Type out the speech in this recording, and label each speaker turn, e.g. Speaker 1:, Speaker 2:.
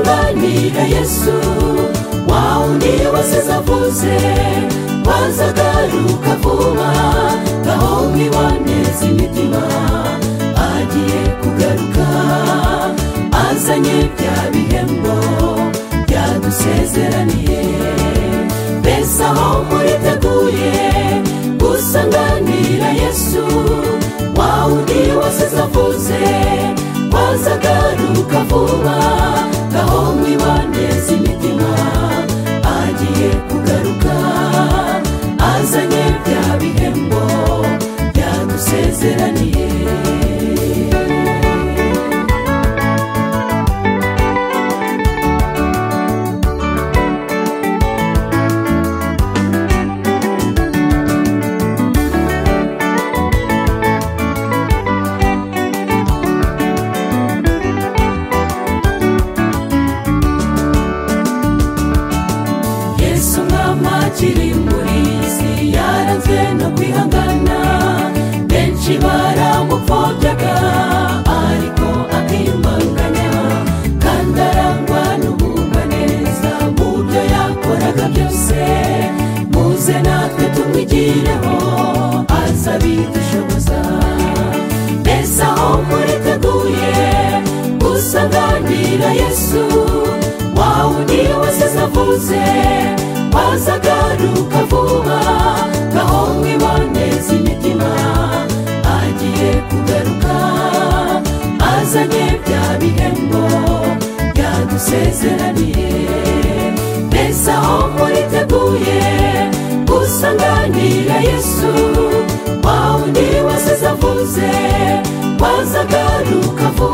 Speaker 1: kwakira yesu wawe niyo wasize avuze wazagaruka vuba aho mwibaneza imitima agiye kugaruka azanye bya bihembo byadusezeraniye mbese aho muriteguye gusanganira yesu wawe undi wasize avuze wazagaruka vuba aho mwibaneza imitima agiye kugaruka azanye bya bihembo byadusezeraniye yesu mwama kirimburizi yaranzwe no kwihangana benshi baramupfobyaga ariko akimbanganya kandi arangwa n'ubumva neza mu byo yakoraga byose muze natwe tumwigireho aza bidushoboza mbese aho muriteguye gusanganira yesu wawe niyo wasize avuze wazagaruka vuba aho mwibaneza imitima agiye kugaruka azanye bya bihembo byadusezeraniye mbese aho muriteguye gusanganira yesu wawe niyo wasize avuze wazagaruka vuba